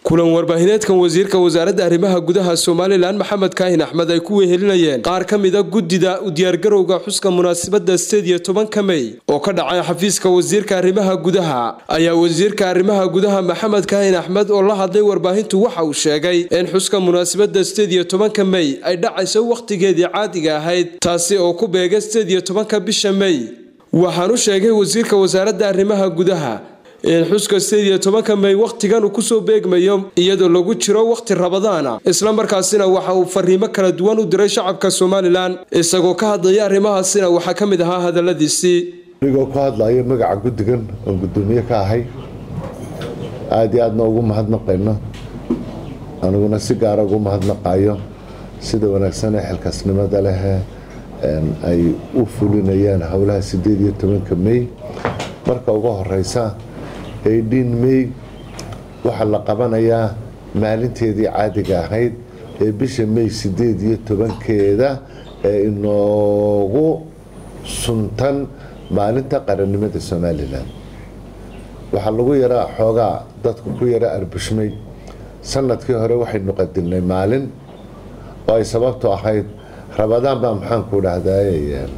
kulan warbaahineedkan wasiirka wasaaradda arrimaha gudaha somalilan maxamed kaahin axmed ay ku wehelinayeen qaar ka mida guddida u diyaargarowga xuska munaasabadda sideed iyo tobanka mey oo ka dhacay xafiiska wasiirka arrimaha gudaha ayaa wasiirka arrimaha gudaha maxamed kaahin axmed oo la hadlay warbaahintu waxa uu sheegay in xuska munaasabadda sideed iyo tobanka mey ay dhacayso wakhtigeedii caadiga ahayd taasi oo ku beega sideed iyo tobanka bisha mey waxaanu sheegay wasiirka wasaaradda arrimaha gudaha in xuska sideed iyo tobanka mey wakhtigan uu kusoo beegmayo iyadoo lagu jiro wakhti rabadaana islamarkaasina waxa uu fariimo kala duwan u diray shacabka somalilan isagoo ka hadlaya arrimahaasina waxaa ka mid ahaa hadaladiisii anigoo ku hadlayo magaca guddigan oon guddoomiye ka ahay aada iyo aadna ugu mahadnaqayno aniguna si gaara ugu mahadnaqayo sida wanaagsan ee xilkaasnimada leh ay u fulinayaan howlaha sideed iyo tobanka mey marka ugu horeysa aydhiin mey waxaa la qabanayaa maalinteedii caadiga ahayd ee bisha mey sideed iyo tobankeeda ee inoogu suntan maalinta qarannimada somalilan waxaa lagu yaraa xoogaa dadku ku yara arbushmay sanadkii hore waxaynu qadilnay maalin oo ay sababtu ahayd rabadaan baa maxaanku dhahdaay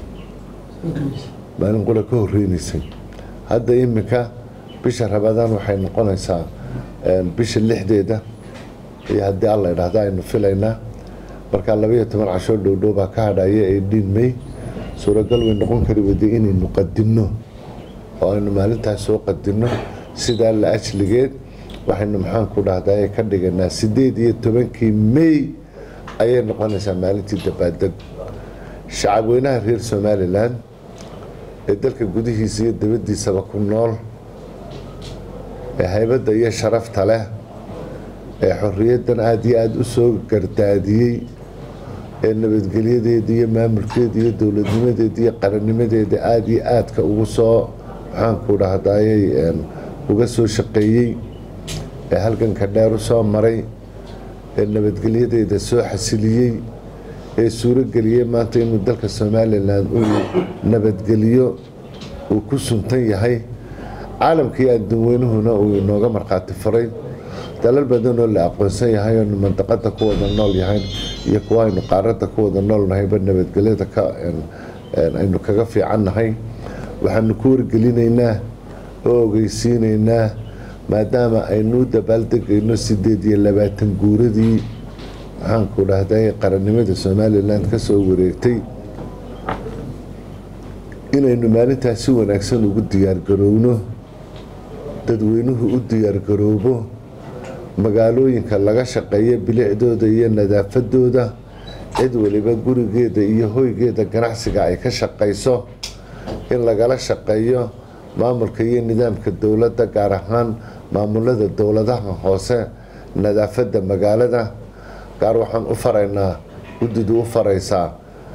maalin qura ka horeynaysay hadda iminka bisha rabadaan waxay noqonaysaa bisha lixdeeda iyo haddii alla idhaahda aynu filaynaa markaa labaiyo toban cashoo dhowdhow baa ka hadhaya ee dhiin mey suuragal way noqon kari wada inaynu qadinno oo aynu maalintaas soo qadinno sidaa la ajligeed waxaynu maxaanku dhahdaay ka dhiganaa sideed iyo tobankii mey ayay noqonaysaa maalintii dabaadeg shacabweynaha reer somalilan ee dalka gudihiisa iyo dabadiisaba ku nool ee haybadda iyo sharafta leh ee xorriyaddan aada iyo aada u soo gardaadiyey ee nabadgelyadeeda iyo maamulkeeda iyo dowladnimadeeda iyo qarannimadeeda aada iyo aadka ugu soo maxaanku dhahdayay uga soo shaqeeyey ee halganka dheer u soo maray ee nabadgelyadeeda soo xasiliyey ee suurageliyey maanta inuu dalka somalilan uu nabadgeliyo uu ku suntan yahay caalamkii adduunweynuhuna uu inooga markhaati furay dalal badanoo la aqoonsan yahay oonu mandaqada ku wada nool yahay iyo kuwa aynu qaaradda ku wada noolnahayba nabadgelyada aynu kaga fiicannahay waxaanu ku wargelinaynaa oo ogeysiinaynaa maadaama aynu u dabaaldegayno sideed iyo labaatan guuradii maxaanku dhahday qarannimada somalilan ka soo wareegtay inaynu maalintaas si wanaagsan ugu diyaargarowno dadweynuhu u diyaargaroobo magaalooyinka laga shaqeeyo bilicdooda iyo nadaafadooda cid waliba gurigeeda iyo hoygeeda ganacsiga ay ka shaqayso in lagala shaqeeyo maamulka iyo nidaamka dowladda gaar ahaan maamulada dowladaha hoose nadaafadda magaalada gaar waxaan u faraynaa guddidu u faraysaa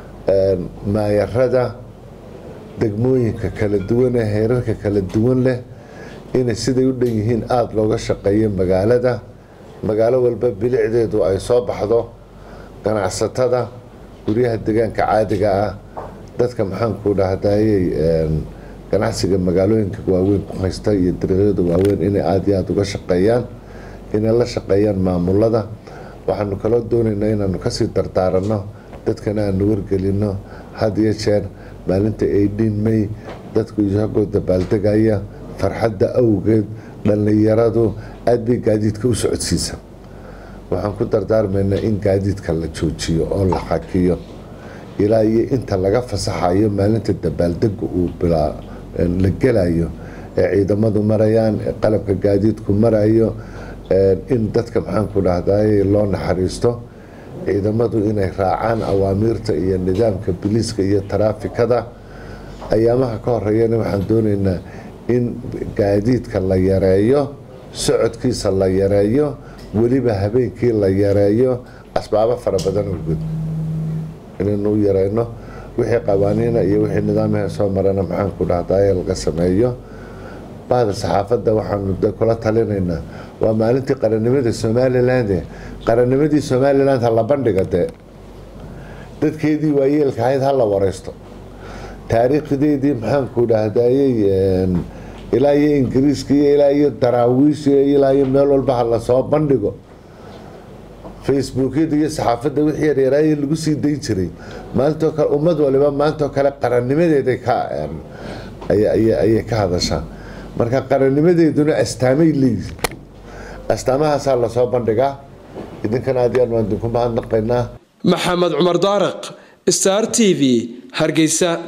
maayarada degmooyinka kala duwan ee heerarka kala duwan leh inay siday u dhan yihiin aada looga shaqeeyo magaalada magaalo walba bilicdeedu ay soo baxdo ganacsatada guryaha deegaanka caadiga ah dadka maxaanku dhahdayey ganacsiga magaalooyinka waaweyn ku haysta iyo dariiqyada waaweyn inay aada iyo aada uga shaqeeyaan inay la shaqeeyaan maamulada waxaanu kaloo doonaynaa inaanu kasii dardaaranno dadkana aanu wargelino had iyo jeer maalinta aydhiin mey dadku isagoo dabaaldegaya farxadda awgeed dhallinyaradu aada bay gaadiidka u socodsiisa waxaan ku dardaarmaynaa in gaadiidka la joojiyo oo la xakiyo ilaa iyo inta laga fasaxayo maalinta dabaaldega uu la gelayo ee ciidamadu marayaan ee qalabka gaadiidku marayo in dadka maxaanku dhahday loo naxariisto ciidamadu inay raacaan awaamiirta iyo nidaamka biliiska iyo taraafikada ayaamaha ka horeeyana waxaan doonaynaa in gaadiidka la yareeyo socodkiisa la yareeyo weliba habeenkii la yareeyo asbaabo fara badan awgood inaynu u yareyno wixii qawaaniina iyo wixii nidaamyaha soo marana maxaanku dhahday laga sameeyo bahda saxaafadda waxaanu kula talinaynaa waa maalintii qarannimada somaliland qarannimadii somaliland ha la bandhiga dee dadkeedii waayeelka ahayd ha la wareysto taariikhdeedii maxaanku dhahdayey ilaa iyo ingiriiska iyo ilaa iyo daraawiish ilaa iyo meel walba ha lasoo bandhigo facebookyada iyo saxaafadda wixii yaryaraaye lagu sii dayn jiray maalintoo kale ummad waliba maantoo kale qarannimadeeday ka ayay ka hadashaa marka qarannimadeeduna astaamay leeyihin astaamahaasaa lasoo bandhigaa idinkana aad yaan waan idinku mahadnaqaynaa maxamed cumar daariq star t v hargeysa